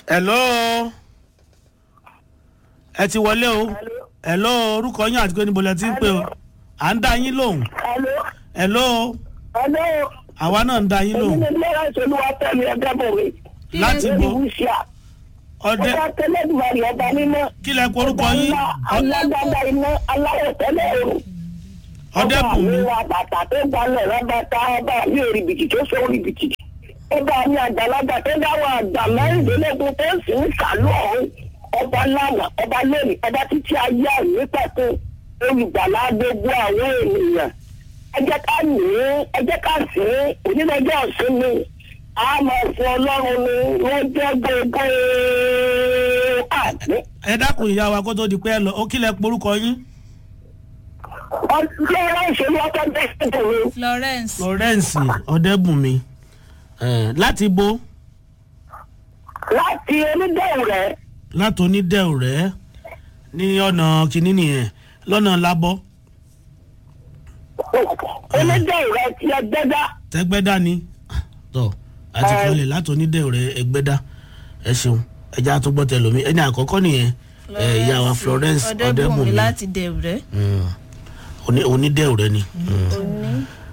hello ẹ ti wọlé o hello orúkọ yín àti pé níbo lẹ ti ń pè o à ń dá yín lóhùn Hello. hello Hello. àwa náà ń dá yín Èmi lóhùn ni Lọ́rọ̀ Ìṣolúwa tẹ̀lé ẹgbẹ́ bò mí. láti bo Ìwúṣà. ọdẹ Ọba tẹ́lẹ̀dùmarì ọba mímọ́. kí lẹ kó orúkọ yín Ọba ńlá alágbádá iná aláwọ̀ tẹ́lẹ̀ òrùn. ọdẹbùnmi Ọba mi wa bàtà tó gbalẹ̀ rábàtà ọba mi ò rìbìtì tó so rìbìtì. Ọba mi àgbàlagbà tó dáwọ́ àgbà mẹ́rìndínlógún tó sì ń kàlú ọ̀hún. Ọba lánàá, ọba lónìí, ọba títí ayé àìní pẹ̀kun. Olùgbàlà gbogbo àwọn ènìyàn. Ẹ jẹ́ ká ní ẹ jẹ́ ká sí onílẹ̀jọ́ ọ̀sìn mi. A máa fún ọlọ́run ni wọ́n jẹ́ gbogbo àgbẹ̀. ẹ dákun ìyá wa kó tó di pé ẹ lọ ó kí lẹ pé orúkọ yín Ọlọ́run ìṣèlú ọkọ̀ bẹ́ẹ̀ sí mi. florence florence ọdẹbùnmi ẹ láti bo láti onídẹ̀wù rẹ̀ láti onídẹ̀ẹ́ rẹ̀ ní ọ̀nà kìíní nìyẹn lọ́nà lábọ́ onídẹ̀wù rẹ̀ ti ẹgbẹ́dá tẹ́gbẹ́dá ni tọ́ àti Ẹ. kọ́lẹ̀ láti onídẹ̀ẹ́ rẹ̀ ẹgbẹ́dá ẹ ṣeun ẹja àtúgbọ́ tẹlomi ẹni àkọ́kọ́ nìyẹn ẹ ìyá wa florence ọdẹbùnmi ọdẹbùnmi láti dẹ̀rẹ̀ Mm. Oní- onídẹ̀ẹ́ rẹ̀ ni. Mm. òní